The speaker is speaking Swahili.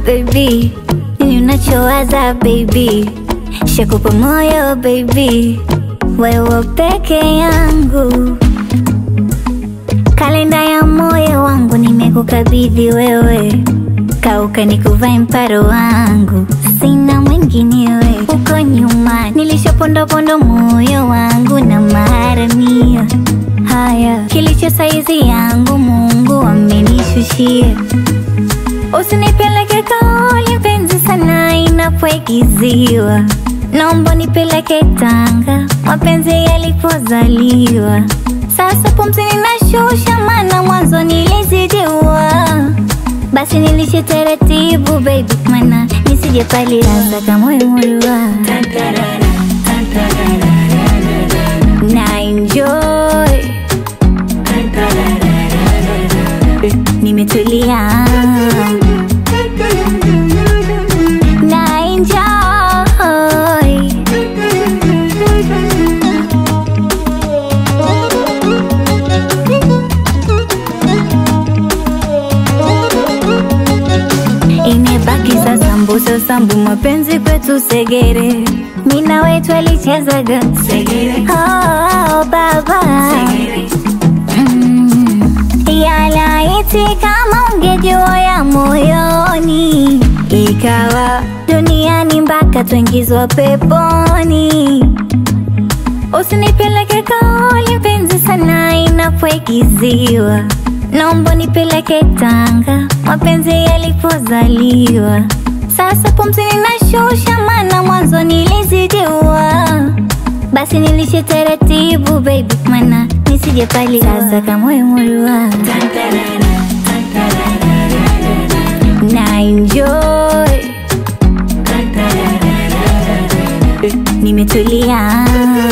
baby, nini unachowaza baby, shakupa moyo baby, wewe peke yangu, kalenda ya moyo wangu nimekukabidhi wewe, kauka nikuvae mparo wangu, sina mwinginewe. Uko nyuma nilishapondopondo moyo wangu na maharamia haya, kilicho saizi yangu Mungu amenishushia. Usinipeleke kauli mpenzi sana inapoigiziwa, naomba nipeleke Tanga mapenzi yalipozaliwa. Sasa pumzi ninashusha, maana mwanzo nilizidiwa. Basi nilishe taratibu baby, mana nisije palianza kama moyo na enjoy nimetulia na enjoy imebaki sasa mbuso sambu mapenzi kwetu segere mina wetu alichezaga oh, baba Mm. yalaiti kama ungejua ya moyoni ikawa duniani mpaka tuingizwa peponi usinipeleke kauli mpenzi sana inapoigiziwa naomba nipeleke Tanga mapenzi yalipozaliwa. Sasa pumzi ninashusha, maana mwanzo nilizidiwa. Basi nilishe taratibu baby, mana nisije pali sasa kama moyo na enjoy nimetulia